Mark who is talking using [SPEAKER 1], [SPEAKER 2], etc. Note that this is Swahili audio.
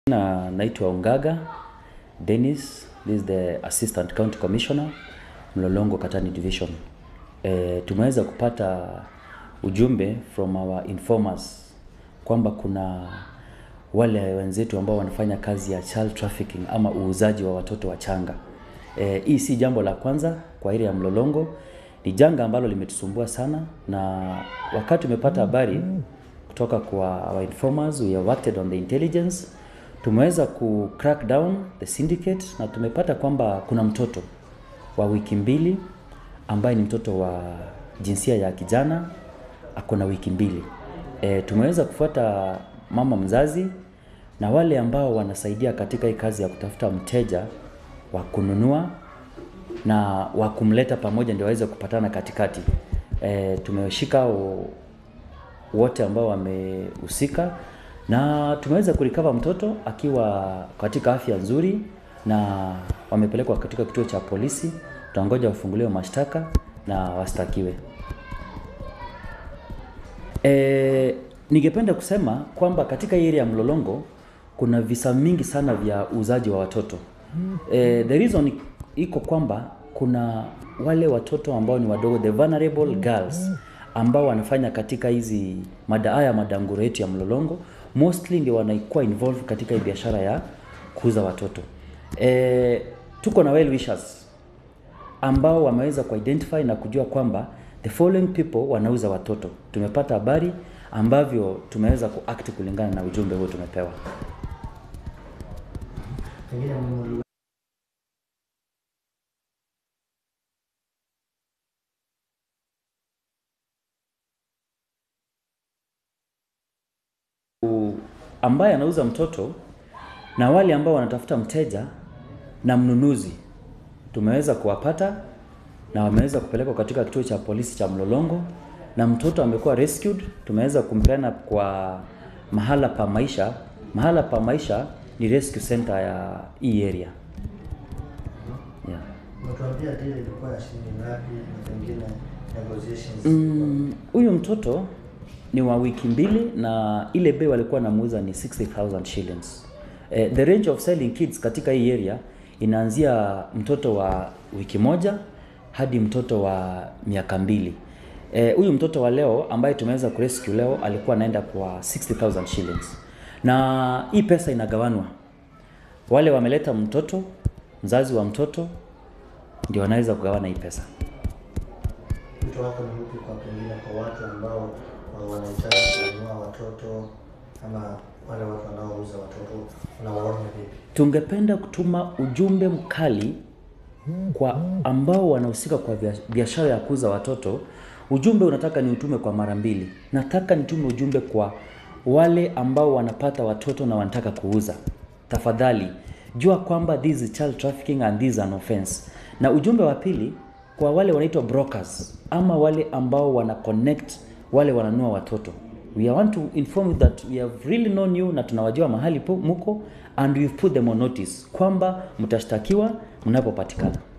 [SPEAKER 1] Na naitwa Ongaga Dennis, this is the Assistant County Commissioner Mlolongo Katani Division. E, tumeweza kupata ujumbe from our informers kwamba kuna wale wenzetu ambao wanafanya kazi ya child trafficking ama uuzaji wa watoto wachanga. E, hii si jambo la kwanza kwa area ya Mlolongo, ni janga ambalo limetusumbua sana, na wakati tumepata habari kutoka kwa our informers, we have acted on the intelligence tumeweza ku crack down the syndicate na tumepata kwamba kuna mtoto wa wiki mbili ambaye ni mtoto wa jinsia ya kijana ako na wiki mbili. E, tumeweza kufuata mama mzazi na wale ambao wanasaidia katika hii kazi ya kutafuta mteja wa kununua na wa kumleta pamoja ndio waweze kupatana katikati. E, tumeshika o- wote ambao wamehusika na tumeweza kurecover mtoto akiwa katika afya nzuri na wamepelekwa katika kituo cha polisi. Tutangoja wafunguliwe mashtaka na wastakiwe. E, ningependa kusema kwamba katika hii area ya Mlolongo kuna visa mingi sana vya uuzaji wa watoto. E, the reason iko kwamba kuna wale watoto ambao ni wadogo, the vulnerable girls ambao wanafanya katika hizi mada haya madanguro yetu ya Mlolongo, mostly ndio wanaikuwa involved katika hii biashara ya kuuza watoto. E, tuko na well wishers ambao wameweza kuidentify na kujua kwamba the following people wanauza watoto. Tumepata habari ambavyo tumeweza kuact kulingana na ujumbe huo tumepewa.
[SPEAKER 2] Pengine mli-
[SPEAKER 1] ambaye anauza mtoto na wale ambao wanatafuta mteja na mnunuzi tumeweza kuwapata na wameweza kupelekwa katika kituo cha polisi cha Mlolongo na mtoto amekuwa rescued. Tumeweza kumpeana kwa mahala pa maisha. Mahala pa maisha ni rescue center ya hii area yeah.
[SPEAKER 2] mmetuambia deal ilikuwa ya shilingi ngapi na pengine negotiations
[SPEAKER 1] Mm, huyu mtoto ni wa wiki mbili na ile bei walikuwa namuuza ni 60000 shillings. Eh, the range of selling kids katika hii area inaanzia mtoto wa wiki moja hadi mtoto wa miaka mbili. Eh, huyu mtoto wa leo ambaye tumeweza kurescue leo alikuwa anaenda kwa 60000 shillings. Na hii pesa inagawanwa. Wale wameleta mtoto, mzazi wa mtoto ndio wanaweza kugawana hii pesa.
[SPEAKER 2] wito wako ni upi kwa pengine kwa watu ambao wa- wanahitaji kununua watoto ama wale watu wanaouza watoto unawaona vipi?
[SPEAKER 1] Tungependa kutuma ujumbe mkali kwa ambao wanahusika kwa bia- biashara ya kuuza watoto. Ujumbe unataka ni utume kwa mara mbili. Nataka nitume ujumbe kwa wale ambao wanapata watoto na wanataka kuuza. Tafadhali jua kwamba this is child trafficking and this is an offense. Na ujumbe wa pili kwa wale wanaitwa brokers ama wale ambao wana connect wale wananunua watoto. We want to inform you that we have really known you na tunawajua mahali po muko and we've put them on notice kwamba mtashtakiwa mnapopatikana.